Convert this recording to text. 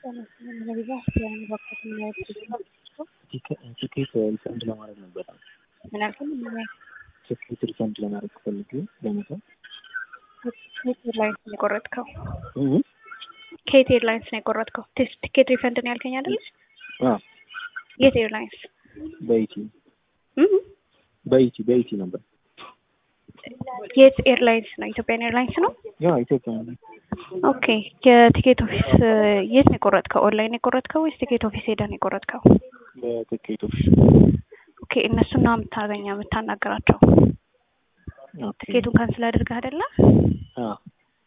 ትኬት ሪፈንድ ለማድረግ ነበር። ምን አልከኝ? ትኬት ሪፈንድ ለማድረግ ፈልጌ ለመተው ከየት ኤርላይንስ ነው የቆረጥከው? እህ ከየት ኤርላይንስ ነው የቆረጥከው? ቲስ- ቲኬት ሪፈንድ ነው ያልከኝ አይደል? አዎ የት ኤርላይንስ? በኢቲ እህ በኢቲ በኢቲ ነበር። የት ኤርላይንስ ነው? ኢትዮጵያን ኤርላይንስ ነው። ያ ኢትዮጵያ ነው። ኦኬ የቲኬት ኦፊስ የት ነው የቆረጥከው? ኦንላይን ነው የቆረጥከው ወይስ ቲኬት ኦፊስ ሄደህ ነው የቆረጥከው? በትኬት ኦፊስ ኦኬ እነሱን ነው የምታገኘው የምታናገራቸው። ኦኬ ትኬቱን ካንስል አድርገህ አይደለ? አዎ